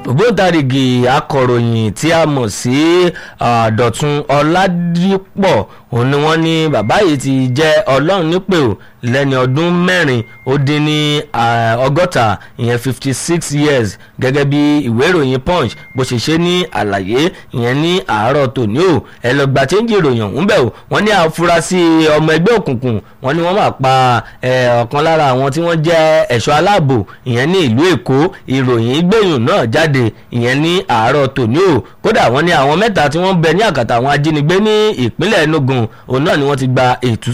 ògbóǹtarìgì akọ̀ròyìn tí a mọ̀ sí dọ̀tun ọ̀làdìpọ̀ òun ni wọ́n ní bàbá yìí ti jẹ́ ọlọ́run nípè ò lẹ́ni ọdún mẹ́rin ó dín ní ọgọ́ta ìyẹn fifty six years gẹ́gẹ́ bí ìwé ìròyìn punch bó ṣe ṣe ní àlàyé ìyẹn ní àárọ̀ tòní o ẹ lọ gba chéńjì ìròyìn ọ̀hún bẹ̀ o wọ́n ní àfúrásì ọmọ ẹgbẹ́ òkùnkùn wọ́n ní wọ́n máa pa ọ̀kan lára àwọn tí wọ́n jẹ́ ẹ̀ṣọ́ aláàbò ìyẹn ní ìlú èkó ìròyìn gbẹ̀yìn náà jáde ìyẹn ní àárọ̀ tòní o kódà wọ́n ní àwọn mẹ́ta tí wọ́n bẹ ní àkàtà àwọn ajínigbé ní ìpínlẹ̀ enugu òun náà ni wọ́n ti gba ètú